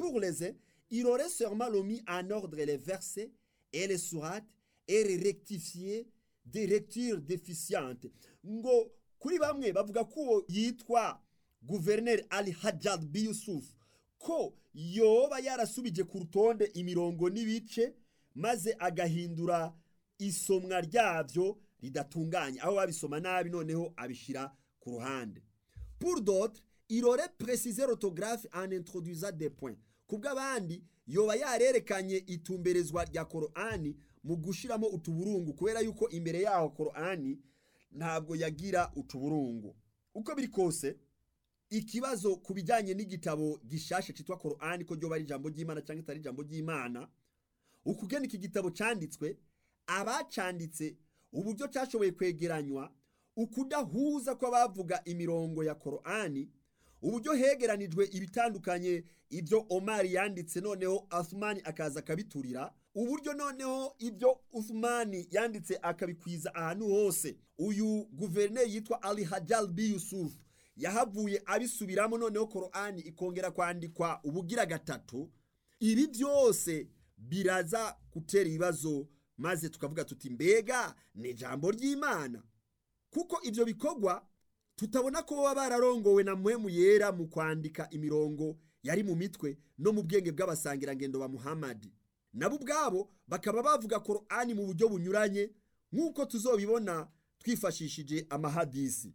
pour les uns, il aurait sûrement remis en ordre les versets et les sourates et les rectifier des lectures déficientes. Ngo kuri bamwe bavuga ko uwo yitwa guverineri Ali Hajjad B. Yusuf ko yoba yarasubije ku rutonde imirongo n'ibice maze agahindura isomwa ryabyo ridatunganye aho babisoma nabi noneho abishyira ku ruhande pour d'autres il aurait précisé l'orthographe en introduisant des points kubw'abandi yoba yarerekanye itumberezwa rya korani mu gushyiramo utuburungu kubera yuko imbere yaho korani ntabwo yagira utuburungu uko biri kose ikibazo ku bijyanye n'igitabo gishasha cyitwa korani ko ryoba ari ijambo ry'imana cyangwa itari ijambo ry'imana ukugena iki gitabo cyanditswe abacanditse uburyo cyashoboye kwegeranywa ukudahuza kw'abavuga imirongo ya korani uburyo hegeranijwe ibitandukanye ibyo omari yanditse noneho asumani akaza akabiturira uburyo noneho ibyo usumani yanditse akabikwiza ahantu hose uyu guverineri yitwa ali hajal b yusuf yahavuye abisubiramo noneho korani ikongera kwandikwa ubugira gatatu ibi byose biraza gutera ibibazo maze tukavuga tuti mbega ni ijambo ry'imana kuko ibyo bikorwa tutabona ko baba bararongowe na muhemu yera mu kwandika imirongo yari mu mitwe no mu bwenge bw'abasangirangendo ba muhamadi nabo ubwabo bakaba bavuga korani mu buryo bunyuranye nk'uko tuzobibona twifashishije amahadisi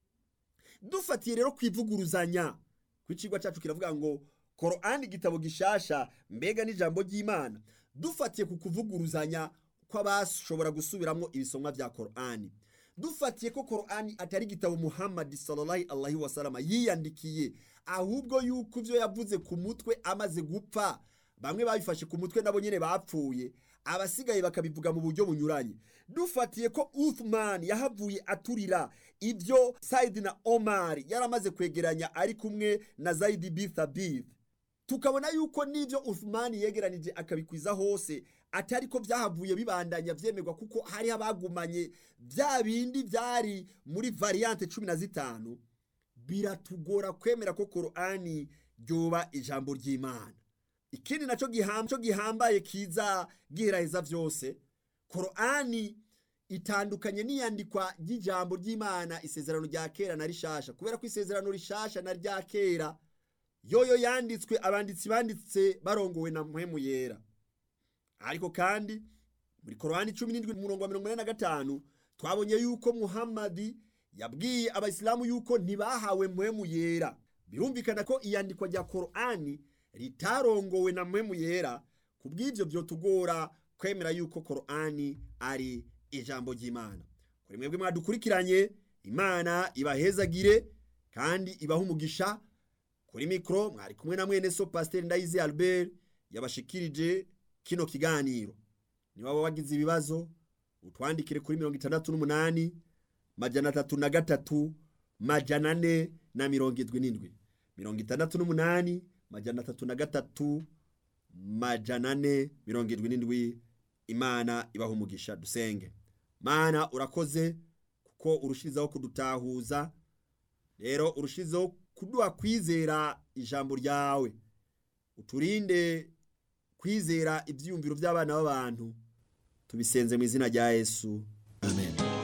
dufatiye rero ku ivuguruzanya ku icigwa cyacu kiravuga ngo korani igitabo gishasha mbega n'ijambo ry'imana dufatiye ku kuvuguruzanya kw'abashobora gusubiramo ibisomwa bya korani dufatiye ko korani atari igitabo muhammadi sallallahu alaihi wasalama yiyandikiye ahubwo yuko ibyo yavuze ku mutwe amaze gupfa bamwe babifashe ku mutwe nabo nyine bapfuye abasigaye bakabivuga mu buryo bunyuranye dufatiye ko uthman yahavuye aturira ibyo saidi na omar yaramaze kwegeranya ari kumwe na zaidi bithabith tukabona yuko n'ibyo uthman yegeranije akabikwiza hose atari ko byahavuye bibandanya byemerwa kuko hari abagumanye bya bindi byari muri variante cumi na zitanu biratugora kwemera ko korani ryoba ijambo ry'imana ikindi nacyo gihambaye kiza giheraheza byose korani itandukanye n'iyandikwa ry'ijambo ry'imana isezerano rya kera na rishasha kubera ko isezerano rishasha na rya kera yoyo yanditswe abanditsi banditse barongowe na muhemu yera ariko kandi muri korani cumi n'indwi umurongo wa mirongo ine na gatanu twabonye yuko muhammadi yabwiye abayisilamu yuko ntibahawe muhemu yera birumvikana ko iyandikwa rya korani ritarongowe na muhemu yera ku bw'ibyo byotugora kwemera yuko korani ari ijambo ry'imana kuri mwebwe mwadukurikiranye imana ibahezagire kandi ibaha umugisha kuri mikoro mwari kumwe na mwene so pasiteri ndayizi albert yabashikirije kino kiganiro niba waba wagize ibibazo utwandikire kuri mirongo itandatu n'umunani majana atatu na gatatu majana ane na mirongo irindwi n'indwi mirongo itandatu n'umunani majana atatu na gatatu majana ane mirongo irindwi n'indwi imana ibaha umugisha dusenge mana urakoze kuko urushirizaho kudutahuza rero urushizeho kuduha kwizera ijambo ryawe uturinde kwizera ibyiyumviro by'abana b'abantu tubisenze mu izina rya yesu